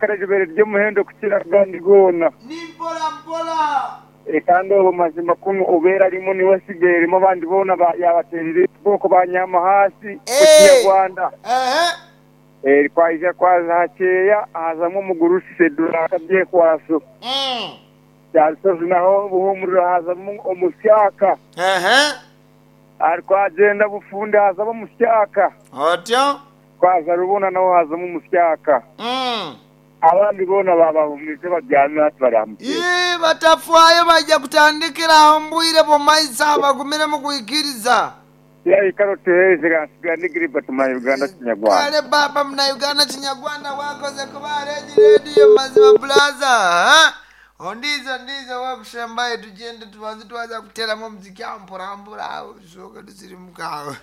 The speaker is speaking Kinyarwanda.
akarajobere ryo muhendo kukiragandi gona n'imborambola kandi ubu mazima kuno ubera arimo niwe asigaye arimo abandi bona ba- yabaterera ubwoko banyama hasi ku Eh. kinyarwanda ehe Eh, twaje kwaza hakeya hazamo umugurusi seduraka bye kwaso Mm. cyarisozi naho buhumuriro hazamo umusyaka ehe ari twagenda bufunde hazamo umusyaka otyo twaza rubona naho hazamo umusyaka Mm. abandi bona babahumurize baryamye hati baramukiye Ye, batafwayo bajja kutandikira aho mbwire bomaisa bagumire mu kuyikiriza yari karoti hejuru hasigaye n'igiribati ma uganda kinyarwanda kale baba muna uganda chinyagwanda wakoze kuba reji rediyo mazima bulaza ha? ondizo ndizo wakushembaye tugende tubanze twaza kuteramo muziki amburambura awo tusooke tusiri mukawe